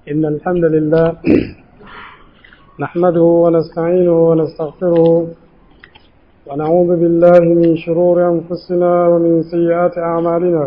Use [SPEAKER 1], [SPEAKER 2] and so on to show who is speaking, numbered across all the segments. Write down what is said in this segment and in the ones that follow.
[SPEAKER 1] إن الحمد لله نحمده ونستعينه ونستغفره ونعوذ بالله من شرور أنفسنا ومن سيئات أعمالنا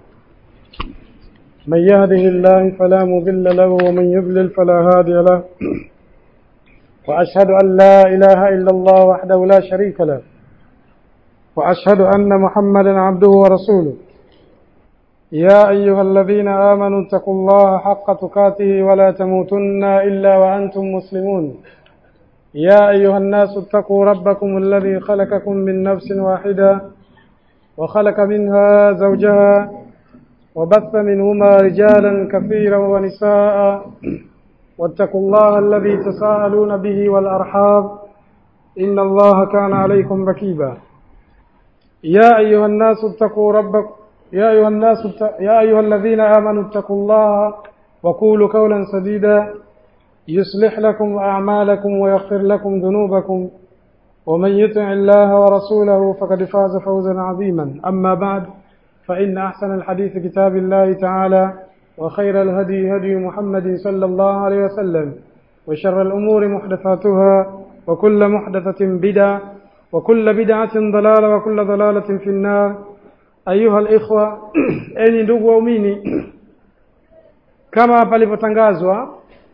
[SPEAKER 1] من يهده الله فلا مضل له ومن يضلل فلا هادي له وأشهد أن لا إله إلا الله وحده لا شريك له وأشهد أن محمدا عبده ورسوله يا أيها الذين آمنوا اتقوا الله حق تقاته ولا تموتن إلا وأنتم مسلمون يا أيها الناس اتقوا ربكم الذي خلقكم من نفس واحدة وخلق منها زوجها وبث منهما رجالا كثيرا ونساء واتقوا الله الذي تساءلون به والأرحام إن الله كان عليكم ركيبا يا أيها الناس اتقوا ربكم يا أيها الناس يا أيها الذين آمنوا اتقوا الله وقولوا قولا سديدا يصلح لكم أعمالكم ويغفر لكم ذنوبكم ومن يطع الله ورسوله فقد فاز فوزا عظيما أما بعد فإن أحسن الحديث كتاب الله تعالى وخير الهدي هدي محمد صلى الله عليه وسلم وشر الأمور محدثاتها وكل محدثة بدعة وكل بدعة ضلالة وكل ضلالة في النار ayuha alikhwa enyi ndugu waumini kama palivyotangazwa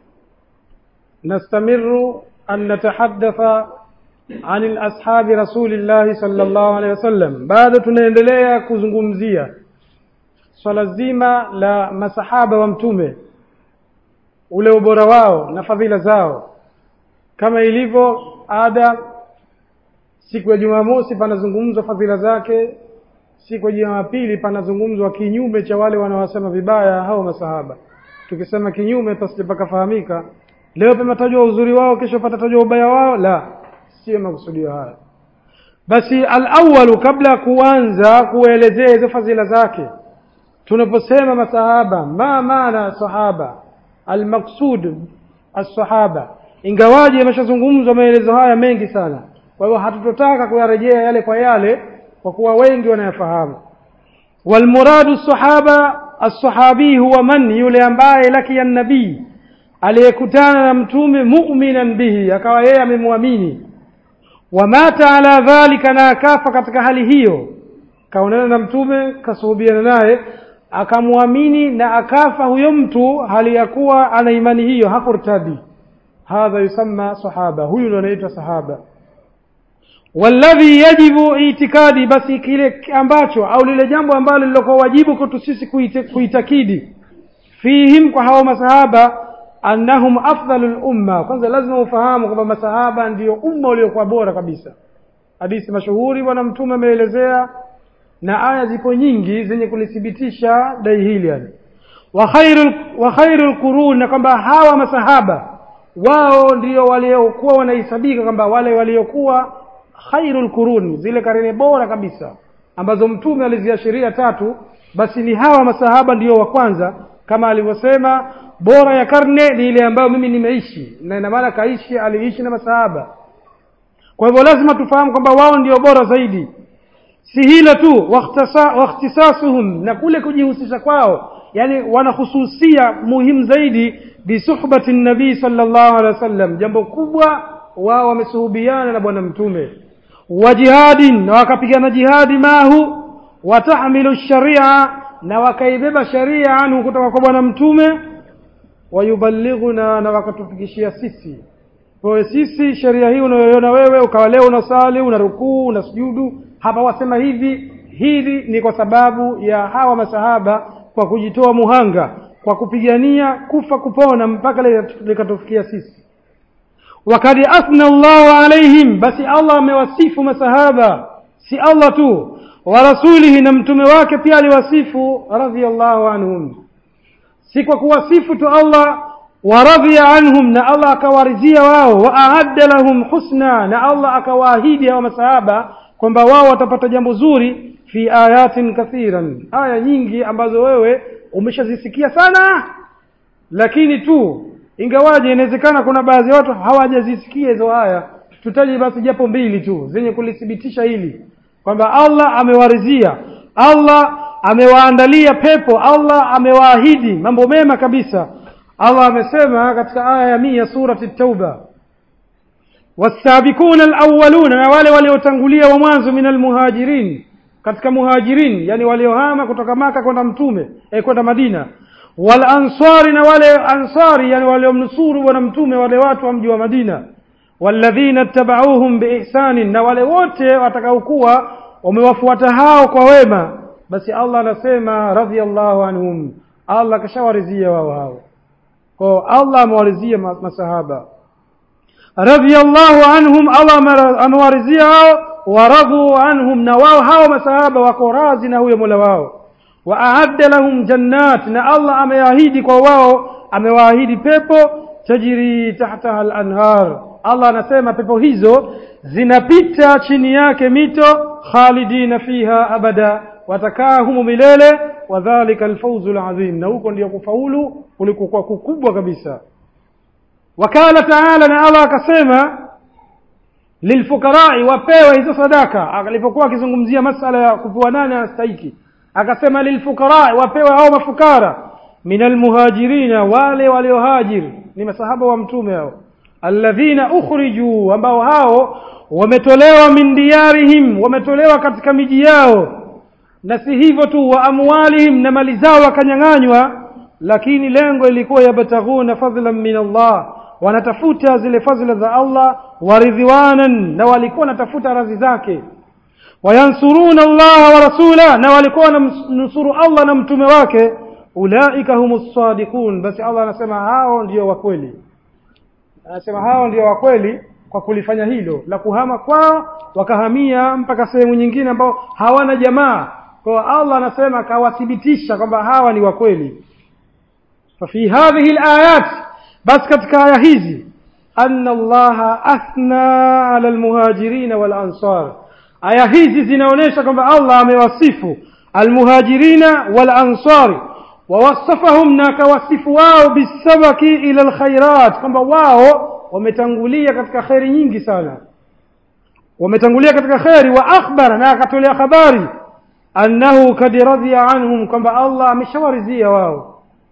[SPEAKER 1] nastamiru an natahaddatha an ashabi rasulillahi sallallahu alaihi wasallam bado tunaendelea kuzungumzia swala zima la masahaba wa mtume ule ubora wao na fadhila zao kama ilivyo ada siku ya jumamosi panazungumzwa fadhila zake siku ya Jumapili panazungumzwa kinyume cha wale wanaosema vibaya hao masahaba. Tukisema kinyume tasije pakafahamika leo pametajwa uzuri wao, kesho patatajwa ubaya wao. La, sio makusudio haya. Basi al-awwalu, kabla ya kuanza kuelezea hizo fadhila zake, tunaposema masahaba, ma maana sahaba, al-maqsud as-sahaba, ingawaje yameshazungumzwa maelezo haya mengi sana. Kwa hiyo hatutotaka kuyarejea yale kwa yale kwa kuwa wengi wanayafahamu walmuradu sahaba assahabi huwa man yule ambaye lakia nabii aliyekutana na mtume mu'minan bihi akawa yeye amemwamini wamata ala dhalika na akafa katika hali hiyo kaonana na mtume kasuhubiana naye akamwamini na akafa huyo mtu hali ya kuwa ana imani hiyo hakurtadi hadha yusamma sahaba huyu ndo anaitwa sahaba walladhi yajibu itikadi, basi kile ambacho au lile jambo ambalo lilokuwa wajibu kwetu sisi kuitakidi fihim, kwa hao masahaba, annahum afdalul umma. Kwanza lazima ufahamu kwamba masahaba ndiyo umma uliokuwa bora kabisa. Hadithi mashuhuri Bwana Mtume ameelezea na aya zipo nyingi zenye kulithibitisha dai hili yani. wa khairul wa khairul qurun, na kwamba hawa masahaba wao ndio waliokuwa wanahesabika kwamba wale waliokuwa khairul quruni, zile karne bora kabisa ambazo mtume aliziashiria tatu, basi ni hawa masahaba ndiyo wa kwanza, kama alivyosema, bora ya karne ni ile ambayo mimi nimeishi, na ina maana kaishi, aliishi na masahaba. Kwa hivyo lazima tufahamu kwamba wao ndio bora zaidi. Si hilo tu, wakhtisasuhum, na kule kujihusisha kwao, yani wanahususia muhimu zaidi bisuhbati nabii sallallahu alaihi wasallam, jambo kubwa wao wamesuhubiana na bwana mtume wa jihadin na wakapigana jihadi mahu watahmilu sharia na wakaibeba sharia anhu kutoka kwa bwana mtume wayubalighuna na wakatufikishia sisi kwa sisi sheria hii unayoiona wewe ukawa leo unasali una rukuu una sujudu hapa wasema hivi hili ni kwa sababu ya hawa masahaba kwa kujitoa muhanga kwa kupigania kufa kupona mpaka likatufikia sisi wakad athna Allahu alaihim, basi Allah amewasifu masahaba, si Allah tu, wa rasulihi, na mtume wake pia aliwasifu radhiyallahu anhum, si kwa kuwasifu tu Allah wa radhiya anhum, na Allah akawaridhia wao, wa aadda lahum husna, na Allah akawaahidi hao masahaba kwamba wao watapata jambo zuri, fi ayatin kathiran, aya nyingi ambazo wewe umeshazisikia sana, lakini tu ingawaje inawezekana kuna baadhi ya watu hawajazisikia hizo aya tutaje basi japo mbili tu zenye kulithibitisha hili kwamba Allah amewarizia Allah amewaandalia pepo Allah amewaahidi mambo mema kabisa Allah amesema katika aya ya mia surati Tauba wasabiquna alawwaluna na wale waliotangulia wa mwanzo min almuhajirin katika muhajirin yani waliohama kutoka maka kwenda mtume eh, kwenda madina wal ansari na wale ansari yani waliomnusuru bwana mtume wale watu wa mji wa madina walladhina tabauhum biihsanin na wale wote watakaokuwa wamewafuata hao kwa wema basi allah anasema radhiallahu anhum allah kashawarizia wao hao kwa allah amewarizia masahaba radhiallahu anhum allah amewarizia hao waradhu anhum na wao hao masahaba wako razi na huyo mola wao wa aadda lahum jannat na allah ameahidi kwa wao amewaahidi pepo tajri tahtaha al-anhar allah anasema pepo hizo zinapita chini yake mito khalidina fiha abada watakaa humu milele wadhalika alfawzu alazim na huko ndio kufaulu kulikokuwa kukubwa kabisa wakala taala na allah akasema lilfukarai wapewe hizo sadaka alipokuwa akizungumzia masala ya kupewa nani anastahiki akasema lilfukarai wapewe hao mafukara min almuhajirina wale waliohajiri ni masahaba wa mtume hao alladhina ukhriju ambao hao wametolewa min diyarihim wametolewa katika miji yao na si hivyo tu wa amwalihim na mali zao wakanyang'anywa lakini lengo ilikuwa yabtaghuna fadlan min Allah wanatafuta zile fadhila za Allah waridhiwanan na walikuwa wanatafuta radhi zake wayansuruna Allah wa rasula na walikuwa wanamnusuru Allah na mtume wake ulaika humus sadiqun basi Allah anasema hao ndio wa kweli anasema hao ndio wa kweli kwa kulifanya hilo la kuhama kwao wakahamia mpaka sehemu nyingine ambao hawana jamaa kwa Allah anasema akawathibitisha kwamba hawa ni wa kweli ففي هذه الآيات بس katika aya hizi أن الله أثنى على المهاجرين والأنصار aya hizi zinaonyesha kwamba Allah amewasifu almuhajirina walansari wawasafahum na akawasifu wao bisabaki ila alkhairat kwamba wao wametangulia katika kheri nyingi sana wametangulia katika kheri wa akhbara na akatolea habari annahu kad radhiya anhum kwamba Allah ameshawarizia wao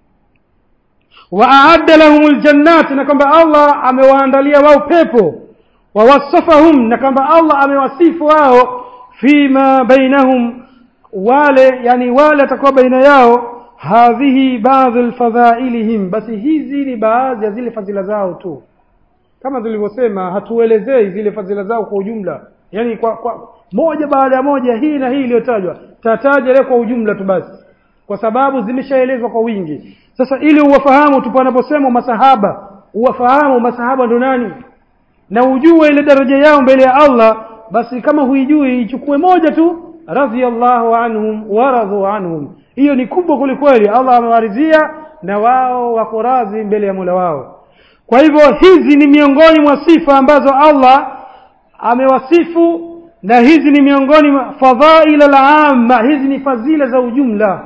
[SPEAKER 1] wa aadda lahum aljannat na kwamba Allah amewaandalia wao pepo wawasafahum na kwamba Allah amewasifu wao fima bainahum wale yani wale atakuwa baina yao hadhihi baadhi alfadhailihim basi hizi ni baadhi ya zile fadhila zao tu kama tulivyosema hatuelezei zile fadhila zao kwa ujumla yani kwa, kwa moja baada ya moja hii na hii iliyotajwa tataja leo kwa ujumla tu basi kwa sababu zimeshaelezwa kwa wingi sasa ili uwafahamu tu panaposema masahaba uwafahamu masahaba ndo nani na ujue ile daraja yao mbele ya Allah basi kama huijui ichukue moja tu radhiyallahu anhum waradhu anhum hiyo ni kubwa kwelikweli Allah amewaridhia na wao wako radhi mbele ya Mola wao kwa hivyo hizi ni miongoni mwa sifa ambazo Allah amewasifu na hizi ni miongoni mwa fadhaila al-amma hizi ni fadhila za ujumla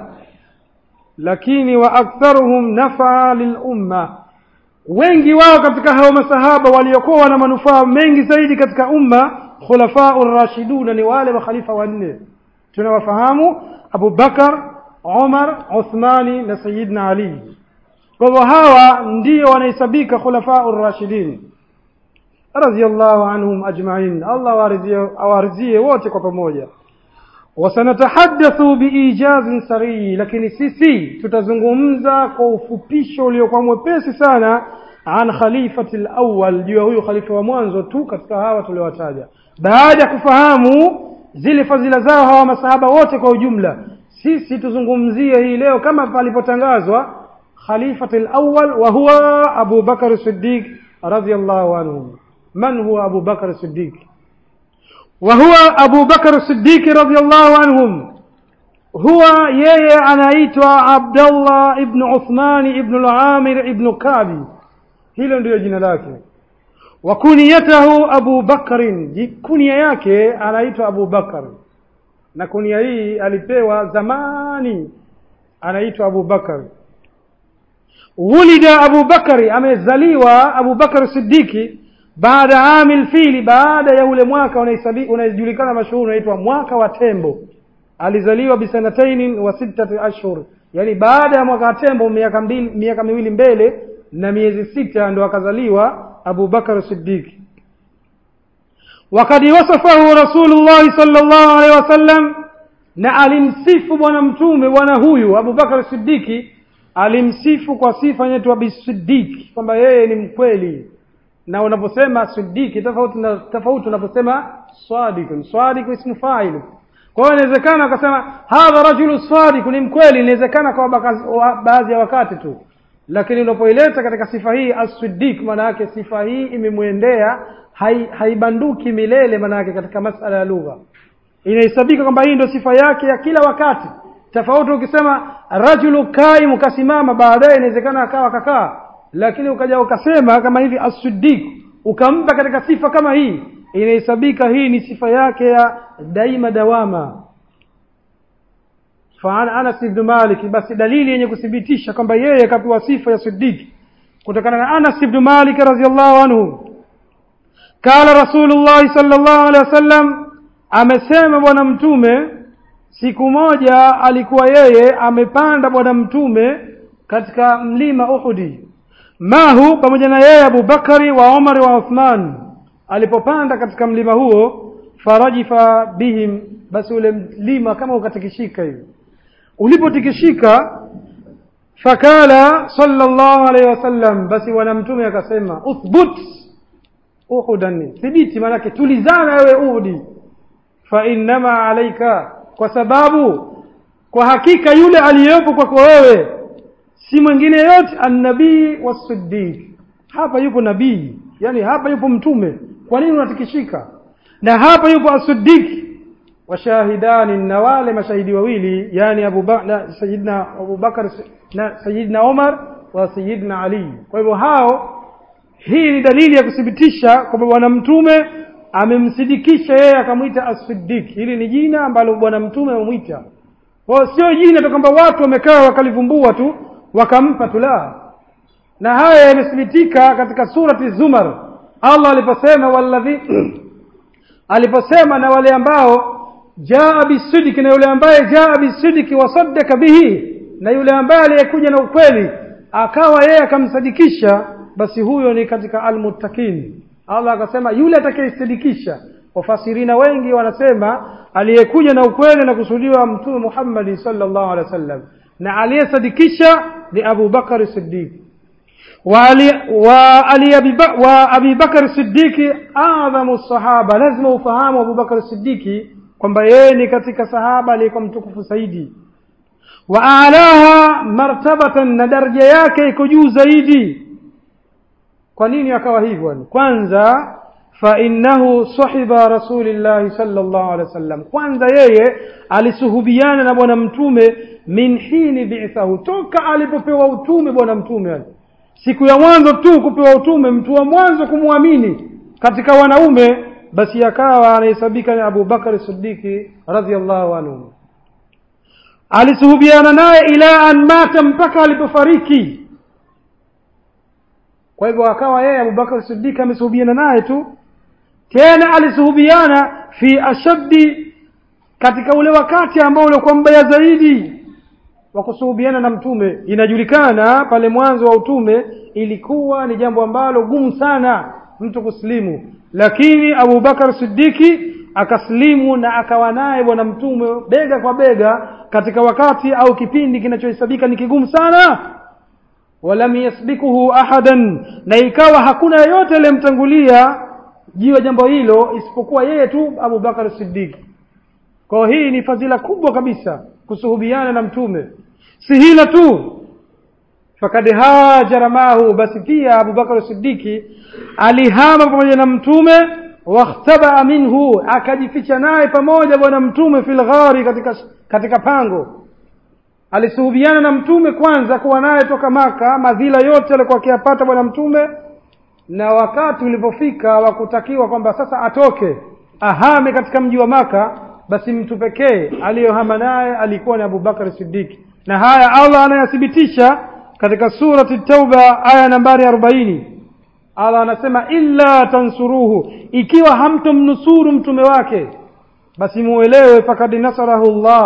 [SPEAKER 1] lakini wa aktharuhum nafa lilumma wengi wao katika hao masahaba waliokuwa na manufaa mengi zaidi katika umma khulafau rashiduna ni wale makhalifa wanne tunawafahamu Abu Bakar Umar Uthmani na Sayyidina Ali kwa hivyo hawa ndio wanahesabika khulafau rashidin radhiyallahu anhum ajma'in Allah awaridhie wote kwa pamoja wasanatahaddathu biijazin sarii lakini sisi tutazungumza kwa ufupisho uliokuwa mwepesi sana an khalifati alawwal juu ya huyu khalifa wa mwanzo tu katika hawa tuliowataja baada ya kufahamu zile fadhila zao hawa masahaba wote kwa ujumla sisi tuzungumzie hii leo kama palipotangazwa khalifati alawwal wa huwa Abu Bakar Siddiq radhiyallahu anhu man huwa Abu Bakar Siddiq وهو أبو بكر الصديق رضي الله عنهم هو يي anaitwa Abdullah ibn Uthman ibn al-Amir ibn Kabi hilo ndio jina lake wa kuniyatahu Abu Bakr kunia yake anaitwa Abu Bakar na kunia hii alipewa zamani anaitwa Abu Bakar wulida Abu Bakari amezaliwa Abu Bakar Siddiqi baada amil fili baada ya ule mwaka unajulikana mashuhuri unaitwa mwaka wa tembo alizaliwa bisanataini wa sittati ashhur yaani baada ya mwaka tembo miaka mbili miaka miwili mbele na miezi sita ndo akazaliwa Abu Bakar Siddiq wakad wasafahu Rasulullah sallallahu alaihi wasallam na alimsifu bwana mtume bwana huyu Abu Bakar Siddiqi alimsifu kwa sifa inaitwa bisiddiq kwamba yeye ni mkweli na unaposema siddiqi tofauti na tofauti unaposema sadiq sadiq ismu fa'il kwa hiyo inawezekana akasema hadha rajulu sadiq ni mkweli inawezekana kwa baadhi ya wakati tu lakini unapoileta katika sifa hii as-siddiq maana yake sifa hii imemwendea haibanduki milele maana yake katika masala ya lugha inahesabika kwamba hii ndio sifa yake ya kila wakati tofauti ukisema rajulu kaim ukasimama baadaye inawezekana akawa kakaa lakini ukaja ukasema kama hivi as-siddiq ukampa katika sifa kama hii inahesabika hii ni sifa yake ya daima dawama فعن أنس بن مالك بس دليل yenye kuthibitisha kwamba yeye kapewa sifa ya siddiq kutokana na Anas ibn Malik radhiyallahu anhu kala Rasulullah sallallahu alaihi wasallam amesema bwana mtume siku moja alikuwa yeye amepanda bwana mtume katika mlima Uhudi mahu pamoja na yeye Abu Bakari wa Umar wa Uthman alipopanda katika mlima huo farajifa bihim basi ule mlima kama ukatikishika hivi ulipotikishika fakala sallallahu alaihi wasallam basi bwana mtume akasema uthbut uhudan thibiti maanake tulizana wewe uhudi fa innama alaika kwa sababu kwa hakika yule aliyepo kwako wewe si mwingine yote annabii wasiddiq hapa yupo nabii yani hapa yupo mtume kwa nini unatikishika na hapa yupo asiddiq washahidani na wale mashahidi wawili yani Abu Bakar Sayyidina Abu Bakar na Sayyidina Umar wa Sayyidina Ali kwa hivyo hao hii ni dalili ya kuthibitisha kwamba bwana mtume amemsidikisha yeye akamwita as-siddiq hili ni jina ambalo bwana mtume amemwita kwa sio jina tu kwamba watu wamekaa wakalivumbua tu wakampa tu la na haya yamethibitika katika surati Zumar Allah aliposema walladhi aliposema na wale ambao jaa bisidiki na yule ambaye jaa bisidiki wasaddaka bihi na yule ambaye aliyekuja na ukweli akawa yeye akamsadikisha basi huyo ni katika almuttaqin Allah akasema yule atakayesadikisha wafasirina wengi wanasema aliyekuja na ukweli na kusudiwa mtume Muhammad sallallahu alaihi wasallam na aliyesadikisha ni Abu Bakar Siddiq wa Abi Bakar Siddiqi adhamu sahaba lazima ufahamu Abu Bakar Siddiqi kwamba yeye ni katika sahaba aliyekuwa mtukufu zaidi wa alaha martabatan na daraja yake iko juu zaidi kwa nini akawa hivyo kwanza fa innahu sahiba rasulillahi sallallahu alaihi wasallam kwanza yeye alisuhubiana na bwana mtume min hini bi'thahu toka alipopewa utume bwana mtume siku ya mwanzo tu kupewa utume mtu wa mwanzo kumwamini katika wanaume basi akawa anahesabika ni Abu Bakar Siddiqi radhiyallahu anhu alisuhubiana naye ila an mata mpaka alipofariki kwa hivyo akawa yeye Abu Bakar Siddiq amesuhubiana naye tu tena alisuhubiana fi ashaddi katika ule wakati ambao ulikuwa mbaya zaidi wa kusuhubiana na mtume inajulikana pale mwanzo wa utume ilikuwa ni jambo ambalo gumu sana mtu kusilimu lakini Abu Bakar Siddiqi akaslimu na akawa naye bwana mtume bega kwa bega katika wakati au kipindi kinachohesabika ni kigumu sana walam yasbikuhu ahadan na ikawa hakuna yeyote aliyemtangulia juu ya jambo hilo isipokuwa yeye tu Abu Bakar Siddiq kwa hii ni fadhila kubwa kabisa kusuhubiana na mtume si hilo tu fakad hajara mahu basi pia Abu Bakar Siddiqi alihama pamoja na mtume wakhtabaa minhu akajificha naye pamoja bwana mtume fil ghari katika katika pango alisuhubiana na mtume kwanza kuwa naye toka maka madhila yote alikuwa akiyapata bwana mtume na wakati ulipofika wa kutakiwa kwamba sasa atoke ahame katika mji wa maka basi mtu pekee aliyohama naye alikuwa ni Abu Bakar Siddiq na haya Allah anayathibitisha katika surati Tauba aya nambari 40 Allah anasema illa tansuruhu ikiwa hamtomnusuru mtume wake basi muelewe fakad nasarahu Allah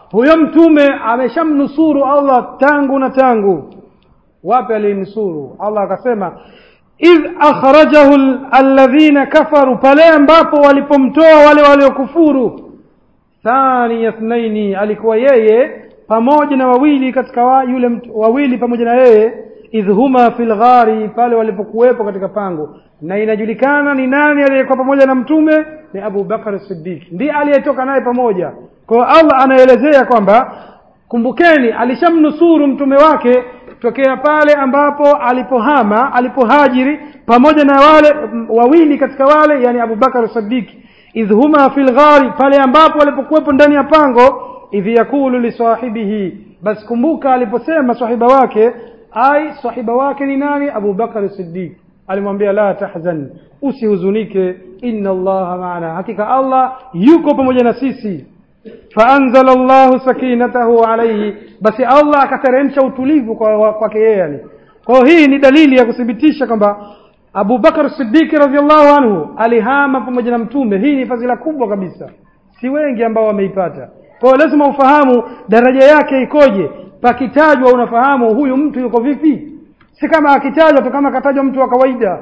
[SPEAKER 1] huyo mtume ameshamnusuru allah tangu na tangu wapi alinusuru allah akasema idh akhrajahu alladhina kafaru pale ambapo walipomtoa wale waliokufuru thaniya thnaini alikuwa yeye pamoja na wawili katika wa, yule mtu, wawili pamoja na yeye idh huma fil ghari pale walipokuwepo katika pango na inajulikana ni nani aliyekuwa pamoja na mtume ni Abu Bakar Siddiq ndiye aliyetoka naye pamoja kwa hiyo Allah anaelezea kwamba kumbukeni alishamnusuru mtume wake tokea pale ambapo alipohama alipohajiri pamoja na wale wawili katika wale yani Abu Bakar Siddiq idh huma fil ghari pale ambapo walipokuwepo ndani ya pango idh yakulu li sahibihi basi kumbuka aliposema sahiba wake ai sahiba wake ni nani Abu Bakar Siddiq alimwambia la tahzan usihuzunike inna allaha maana hakika Allah yuko pamoja na sisi faanzala Allahu sakinatahu alayhi basi Allah akateremsha utulivu kwa kwake yeye yani kwa hii ni dalili ya kuthibitisha kwamba Abu Bakar Siddiq radhiallahu anhu alihama pamoja na mtume hii ni fadhila kubwa kabisa si wengi ambao wameipata kwa hiyo lazima ufahamu daraja yake ikoje pakitajwa unafahamu huyu mtu yuko vipi si kama akitajwa tu kama akatajwa mtu wa kawaida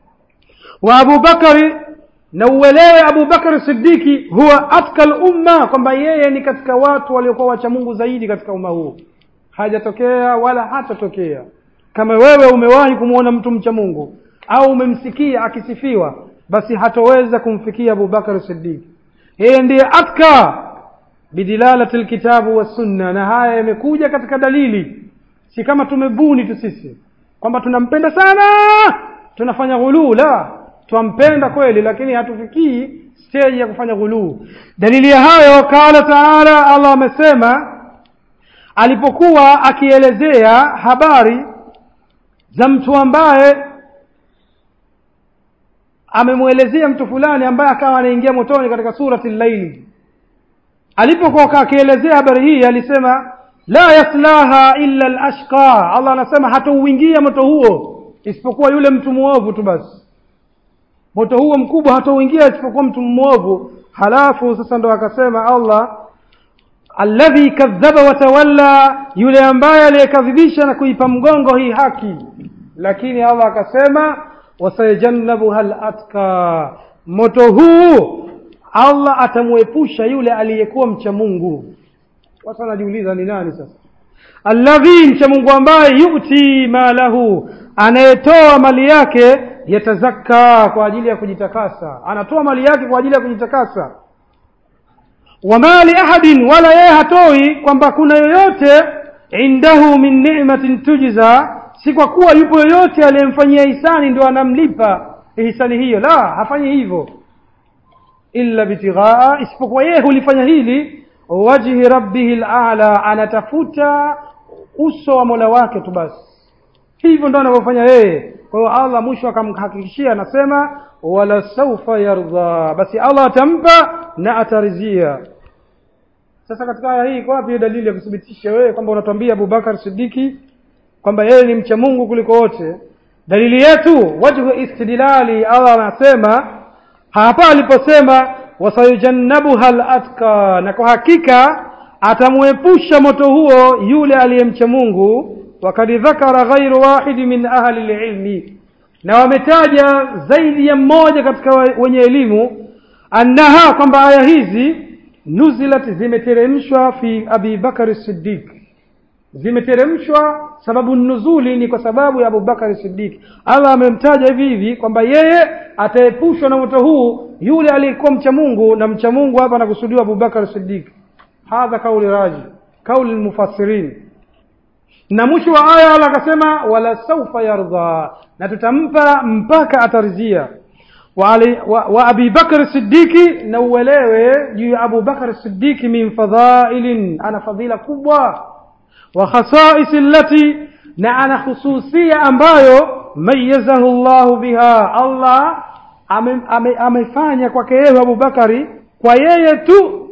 [SPEAKER 1] wa Abu Bakari na uelewe Abu Bakari Siddiqi huwa atkal umma kwamba yeye ni katika watu waliokuwa wacha Mungu zaidi katika umma huu hajatokea wala hatatokea kama wewe umewahi kumwona mtu mcha Mungu au umemsikia akisifiwa basi hatoweza kumfikia Abu Bakari Siddiq yeye ndiye atka bidilalati alkitabu wa sunna na haya yamekuja katika dalili si kama tumebuni tu sisi kwamba tunampenda sana tunafanya ghuluu la twampenda kweli lakini hatufikii stage ya kufanya ghuluu dalili ya hayo qala taala allah amesema alipokuwa akielezea habari za mtu ambaye amemwelezea mtu fulani ambaye akawa anaingia motoni katika surati llaili alipokuwa akielezea habari hii alisema la yaslaha illa alashqa allah anasema hatauingia moto huo isipokuwa yule mtu muovu tu basi moto huo mkubwa hatauingia isipokuwa mtu mwovu halafu sasa ndo akasema allah alladhi kadhaba watawalla yule ambaye aliyekadhibisha na kuipa mgongo hii haki lakini allah akasema wasayajannabuha latka moto huu allah atamwepusha yule aliyekuwa mcha mungu watu wanajiuliza ni nani sasa alladhi mcha mungu ambaye yuti malahu anayetoa mali yake yatazakka kwa ajili ya kujitakasa anatoa mali yake kwa ajili ya kujitakasa wa mali ahadin wala yeye hatoi kwamba kuna yoyote indahu min ni'matin tujza si kwa kuwa yupo yoyote aliyemfanyia hisani ndio anamlipa hisani hiyo la hafanyi hivyo illa bitighaa isipokuwa yeye hulifanya hili wajhi rabbihi ala anatafuta uso wa mola wake tu basi hivyo ndo anavyofanya yeye kwa hiyo allah mwisho akamhakikishia anasema wala saufa yardha basi allah atampa na atarizia sasa katika aya hii iko wapi dalili ya kuthibitisha wewe kwamba unatwambia abubakar sidiki kwamba yeye ni mcha mungu kuliko wote dalili yetu wajhu istidlali allah anasema hapa aliposema wasayujannabuha latka na kwa hakika atamwepusha moto huo yule aliyemcha mungu wakad dhakara ghairu wahidi min ahli lilmi na wametaja zaidi ya mmoja katika wenye elimu annaha kwamba aya hizi nuzilat zimeteremshwa fi abi bakari siddiq zimeteremshwa sababu nuzuli ni kwa sababu ya abubakari siddiq allah amemtaja hivi hivi kwamba yeye ataepushwa na moto huu yule aliyekuwa mcha mungu na mcha mungu hapa anakusudiwa abubakar siddiq hadha kauli raji kauli lmufassirin na mwisho wa aya allah akasema wala saufa yardha na tutampa mpaka atarizia wa, ali, wa, wa abi bakr siddiqi na uelewe juu ya abu bakr siddiqi min fadhailin ana fadhila kubwa wa khasais allati na ana khususia ambayo mayazahu llahu biha allah amefanya ame, ame kwake yeye abubakari kwa yeye tu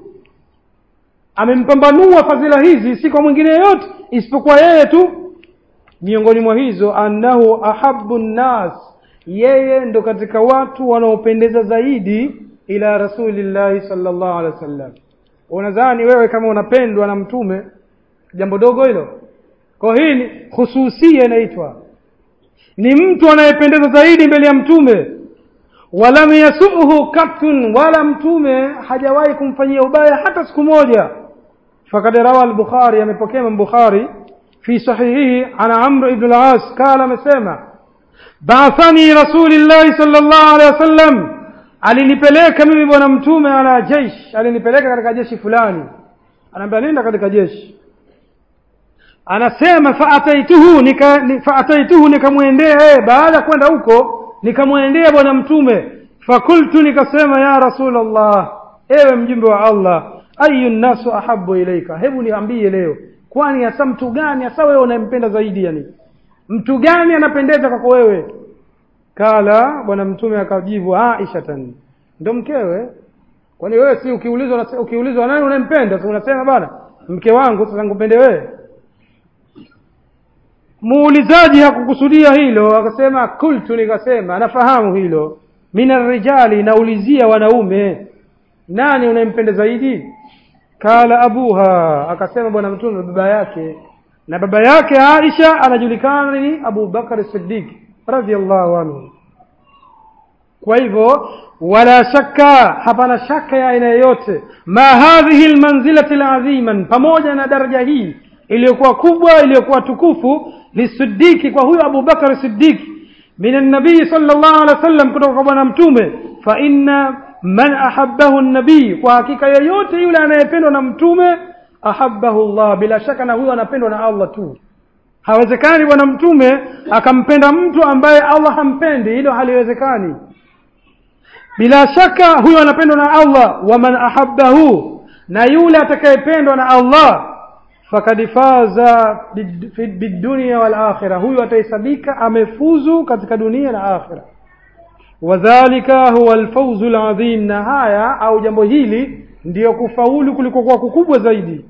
[SPEAKER 1] amempambanua fadhila hizi si kwa mwingine yeyote isipokuwa yeye tu miongoni mwa hizo annahu ahabu nnas yeye ndo katika watu wanaopendeza zaidi ila rasulillahi salllahu alehi wasallam unadhani wewe kama unapendwa na mtume jambo dogo hilo kwa hii ni hususia inaitwa ni mtu anayependeza zaidi mbele ya mtume walam yasuhu kattun wala mtume hajawahi kumfanyia ubaya hata siku moja fakad rawa al-bukhari amepokea Imam bukhari fi sahihihi ana amr ibn al-as qala amesema ba'athani rasulillah sallallahu alaihi wasallam alinipeleka mimi bwana mtume ala jeshi alinipeleka katika jeshi fulani anaambia nenda katika jeshi anasema faataituhu nika faataituhu nikamwendea yeye baada ya kwenda huko nikamwendea bwana mtume fakultu nikasema ya rasulullah ewe mjumbe wa allah ayu nnasu ahabu ilaika hebu niambie leo kwani hasa mtu gani hasa wewe unampenda zaidi yani mtu gani anapendeza kwako wewe kala bwana mtume akajibu aisha tan ndo mkewe kwani wewe si ukiulizwa ukiulizwa nani unampenda si unasema bana mke wangu sasa nikupende wewe muulizaji hakukusudia hilo akasema kultu nikasema nafahamu hilo mina rijali naulizia wanaume nani unayempenda zaidi kala abuha akasema bwana mtume baba yake na baba yake Aisha anajulikana ni Abu Bakar Siddiq radhiallahu anhu kwa hivyo wala shakka hapana shaka ya aina yoyote ma hadhihi almanzilati alazima pamoja na daraja hii iliyokuwa kubwa iliyokuwa tukufu lisidiki kwa huyo Abu Bakar Siddiq min an-nabii sallallahu alaihi wasallam kutoka kwa bwana mtume fa inna man ahabbahu an-nabii kwa hakika yeyote yule anayependwa na mtume ahabbahu Allah bila shaka na huyo anapendwa na Allah tu hawezekani bwana mtume akampenda mtu ambaye Allah hampendi hilo haliwezekani bila shaka huyo anapendwa na Allah wa man ahabbahu na yule atakayependwa na Allah fakad faza bidunia wal akhirah huyo atahesabika amefuzu katika dunia na akhira wadhalika huwa alfawzu alazim na haya au jambo hili ndiyo kufaulu kuliko kwa kukubwa zaidi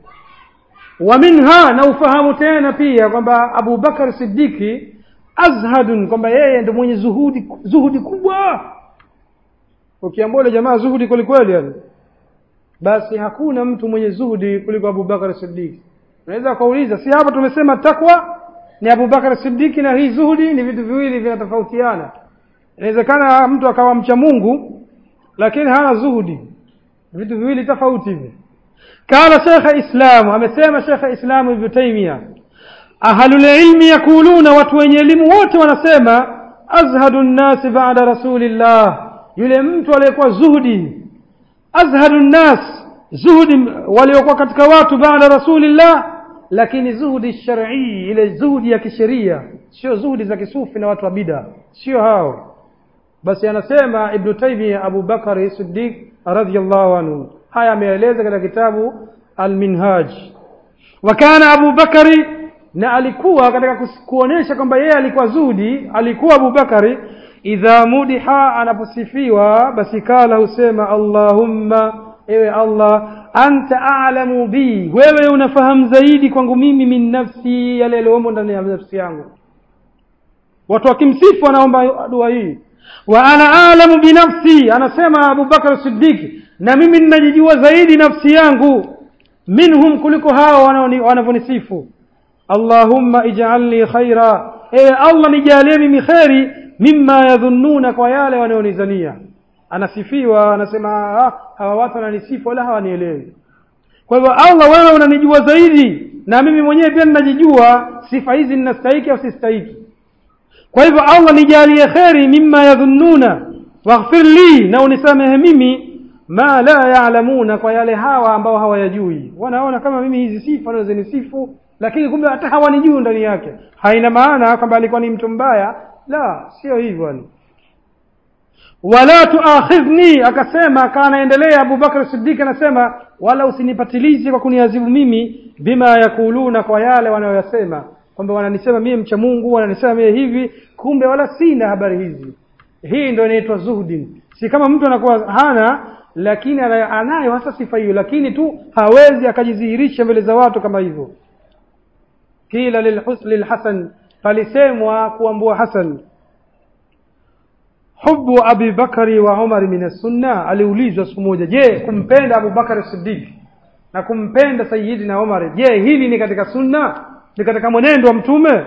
[SPEAKER 1] wa minha na ufahamu tena pia kwamba Abu Bakar Siddiqi azhadun kwamba yeye ndio mwenye zuhudi zuhudi kubwa ukiambia yule jamaa zuhudi kweli kweli yani basi hakuna mtu mwenye zuhudi kuliko Abu Bakar Siddiq unaweza kuuliza si hapa tumesema takwa ni Abu Bakar Siddiq na hii zuhudi ni vitu viwili vinatofautiana inawezekana mtu akawa mcha Mungu lakini hana zuhudi vitu viwili tofauti hivi kala shekha islam amesema shekha islam ibn taymiya ahlul ilmi yakuluna watu wenye elimu wote wanasema azhadu nnas ba'da rasulillah yule mtu aliyekuwa zuhudi azhadu nnas zuhudi waliokuwa katika watu baada rasulillah lakini zuhudi shar'i ile zuhudi ya kisheria sio zuhudi za kisufi na watu wa bid'a sio hao basi anasema ibn taymiya abu bakari siddiq radhiyallahu anhu haya ameeleza katika kitabu al-minhaj wa kana abu bakari na alikuwa katika kuonesha kwamba yeye alikuwa zuhudi alikuwa abu bakari idha mudiha anaposifiwa basi kala husema allahumma ewe allah anta a'lamu bi wewe unafahamu zaidi kwangu mimi min nafsi yale yaliyomo ndani ya nafsi yangu watu wakimsifu wanaomba dua hii wa ana a'lamu bi nafsi anasema Abu Bakar Siddiq na mimi ninajijua zaidi nafsi yangu minhum kuliko hao wanavyonisifu Allahumma ij'alni khaira ewe Allah nijalie mimi khairi mimma yadhunnuna kwa yale wanaonizania anasifiwa anasema hawa watu wananisifu wala hawanielewi kwa hivyo Allah wewe unanijua zaidi na mimi mwenyewe pia ninajijua sifa hizi ninastahiki au sistahiki kwa hivyo Allah nijalie kheri mimma yadhunnuna waghfir li na unisamehe mimi ma la ya'lamuna kwa yale hawa ambao hawayajui wanaona kama mimi hizi sifa naweza nisifu lakini kumbe hata hawanijui ndani yake haina maana kwamba alikuwa ni mtu mbaya la sio hivyo ni wala tuakhidhni akasema akaanaendelea Abu Bakar Siddiq anasema wala usinipatilize kwa kuniadhibu mimi bima yakuluna kwa yale wanayoyasema kwamba wananisema mimi mcha Mungu wananisema mimi hivi kumbe wala sina habari hizi hii ndio inaitwa zuhdi si kama mtu anakuwa hana lakini anayo hasa sifa hiyo lakini tu hawezi akajidhihirisha mbele za watu kama hivyo kila lilhasan palisemwa kuambua Hasan hubu Abi Bakari wa Umar min sunna aliulizwa siku moja je kumpenda Abu Bakari Siddiq na kumpenda sayidina umar je hili ni katika sunna ni katika mwenendo wa mtume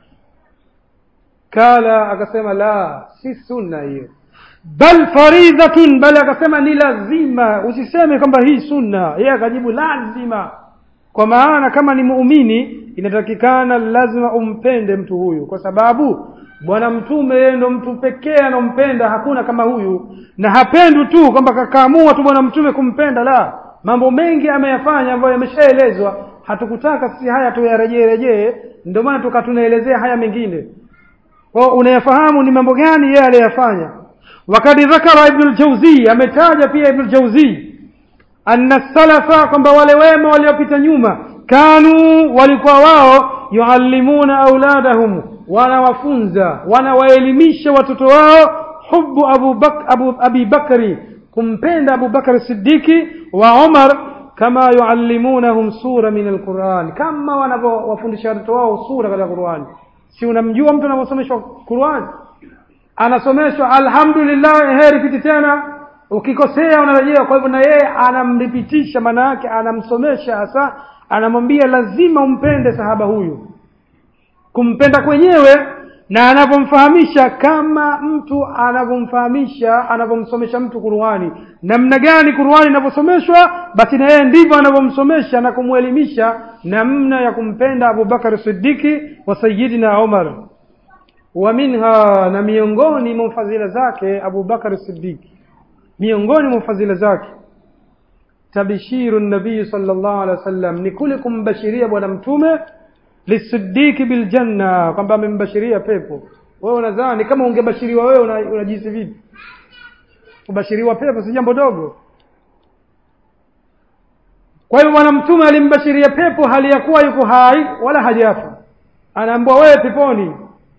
[SPEAKER 1] kala akasema la si sunna hiyo bal faridhatun bali akasema ni lazima usiseme kwamba hii sunna yeye akajibu lazima kwa maana kama ni muumini inatakikana lazima umpende mtu huyu kwa sababu bwana mtume yeye ndo mtu pekee anompenda hakuna kama huyu na hapendwi tu kwamba kakaamua tu bwana mtume kumpenda la mambo mengi ameyafanya ambayo yameshaelezwa hatukutaka sisi haya tuyarejee rejee ndio maana tukatunaelezea haya mengine kwa unayafahamu ni mambo gani yeye aliyafanya wakati dhakara ibn al-jawzi ametaja pia ibn al-jawzi anna salafa kwamba wale wema waliopita nyuma kanu walikuwa wao yuallimuna auladahum wanawafunza wanawaelimisha watoto wao hubu abu bak, abu, abi bakri kumpenda abu bakri sidiki wa umar kama yuallimunahum sura min alquran kama wanavyowafundisha watoto wao sura katika qurani si unamjua mtu anavyosomeshwa qurani anasomeshwa alhamdulillah heri piti tena ukikosea unarejea kwa hivyo na yeye anamripitisha maana yake anamsomesha hasa anamwambia lazima umpende sahaba huyu kumpenda kwenyewe na anavyomfahamisha kama mtu anavyomfahamisha anavyomsomesha mtu Qur'ani namna gani Qur'ani inavyosomeshwa basi na yeye ndivyo anavyomsomesha na kumwelimisha namna ya kumpenda Abu Bakar Siddiqi wa Sayyidina Umar wa minha na miongoni mwa fadhila zake Abu Bakar Siddiqi miongoni mwa fadhila zake tabishiru nabii sallallahu alaihi wasallam ni kule kumbashiria bwana mtume lisidiki biljanna kwamba amembashiria pepo wewe unadhani kama ungebashiriwa wewe unajisi una vipi kubashiriwa pepo si jambo dogo kwa hiyo bwana mtume alimbashiria pepo hali ya kuwa yuko hai wala hajafa anaambiwa wewe peponi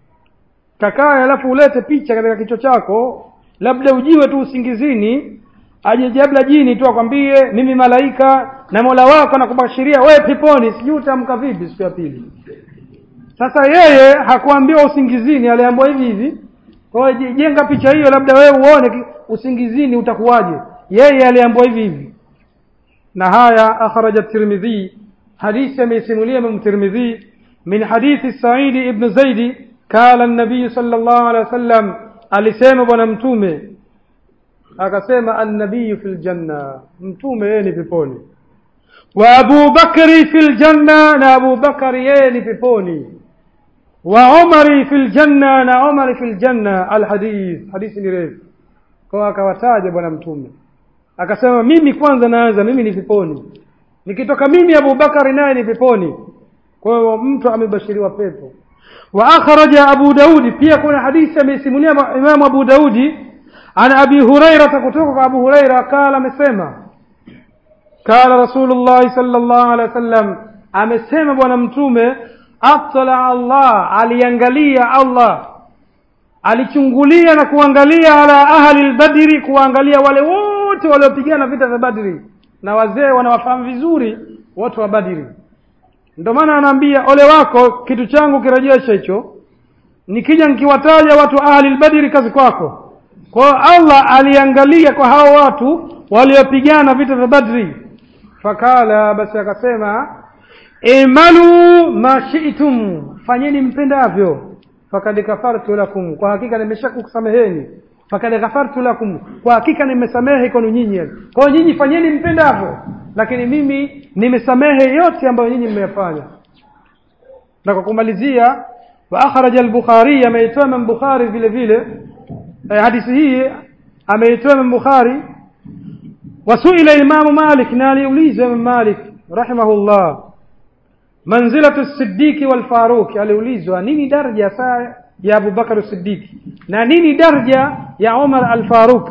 [SPEAKER 1] kakae alafu ulete picha katika kichwa chako labda ujiwe tu usingizini aje labda jini tu akwambie mimi malaika na mola wako nakubashiria wewe peponi sijui utaamka vipi siku ya pili sasa yeye hakuambiwa usingizini aliambiwa hivi hivi kwa hiyo jenga picha hiyo labda wewe uone usingizini utakuwaje yeye aliambiwa hivi hivi na haya akhraja tirmidhi hadithi ameisimulia imam tirmidhi min hadithi saidi ibn zaidi kala an-nabiy sallallahu alaihi wasallam alisema bwana mtume akasema annabiyu fil janna mtume yeye ni peponi wa abu bakri fil janna na abu bakari yeye ni peponi wa umari fil janna na umari fil janna alhadith hadithi ni refu kwa akawataja bwana mtume akasema mimi kwanza naanza mimi ni peponi nikitoka mimi abu bakari naye ni peponi kwa hiyo mtu amebashiriwa pepo wa akhraja abu daudi pia kuna hadithi ameisimulia imamu abu daudi عن أبي هريرة كتوك أبو هريرة قال مسيما قال رسول الله صلى الله عليه وسلم amesema bwana mtume atala allah aliangalia allah alichungulia na kuangalia ala ahli lbadri kuangalia wale wote waliopigana vita vya badri na wazee wanawafahamu vizuri watu wa badri ndio maana anaambia ole wako kitu changu kirejesha hicho nikija nikiwataja watu ahli lbadri kazi kwako kwa hiyo allah aliangalia kwa hao watu waliopigana vita vya badri fakala basi akasema imalu ma shi'tum fanyeni mpendavyo fakad kafartu lakum kwa hakika nimeshakusameheni fakad ghafartu lakum kwa hakika nimesamehe kwenu nyinyi kwa hiyo nyinyi fanyeni mpendavyo lakini mimi nimesamehe yote ambayo nyinyi mmeyafanya na kwa kumalizia wa akhraja al-bukhari ameitoa imam bukhari vile vile eh, hadithi hii ameitoa imam bukhari wasuila imamu malik na aliulizwa imam malik rahimahullah manzilatu siddiqi wal faruq aliulizwa nini daraja saa ya Abu Bakar Siddiqi na nini daraja ya Umar al-Faruq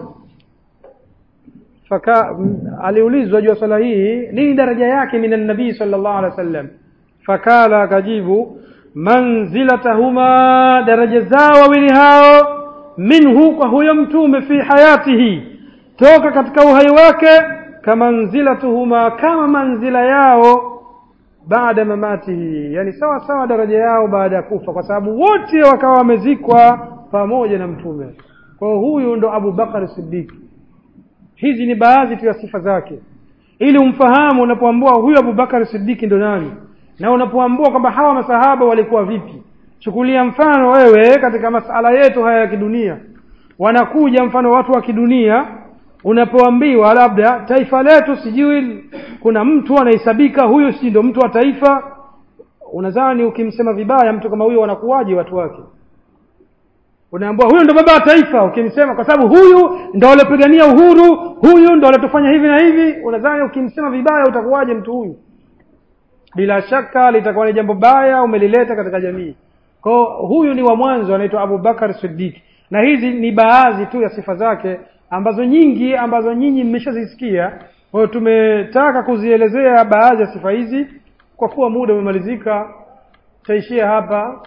[SPEAKER 1] faka aliulizwa juu swala hii nini daraja yake minan nabii sallallahu alaihi wasallam fakala akajibu manzilatahuma daraja zao wawili hao minhu kwa huyo mtume fi hayatihi toka katika uhai wake kamanzilatuhuma kama manzila yao baada mamatihi yani sawa sawa daraja yao baada ya kufa kwa sababu wote wakawa wamezikwa pamoja na mtume kwa huyu ndo Abu Bakar Siddiq hizi ni baadhi tu ya sifa zake ili umfahamu unapoambua huyu abubakar sidiki ndo nani na unapoambua kwamba hawa masahaba walikuwa vipi chukulia mfano wewe katika masala yetu haya ya kidunia wanakuja mfano watu wa kidunia unapoambiwa labda taifa letu sijui kuna mtu anahesabika huyu si ndo mtu wa taifa unadhani ukimsema vibaya mtu kama huyo wanakuwaje watu wake unaambua huyu ndo baba wa taifa ukimsema kwa sababu huyu ndo aliopigania uhuru huyu ndo aliotufanya hivi na hivi unadhani ukimsema vibaya utakuwaje mtu huyu bila shaka litakuwa ni jambo baya umelileta katika jamii kwao huyu ni wa mwanzo anaitwa abubakar siddiq na hizi ni baadhi tu ya sifa zake ambazo nyingi ambazo nyinyi mmeshazisikia kwa hiyo tumetaka kuzielezea baadhi ya sifa hizi kwa kuwa muda umemalizika taishia hapa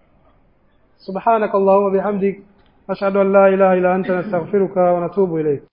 [SPEAKER 1] subhanak allahumma bihamdik ashhadu an la ilaha illa anta nastaghfiruka wa natubu ilayk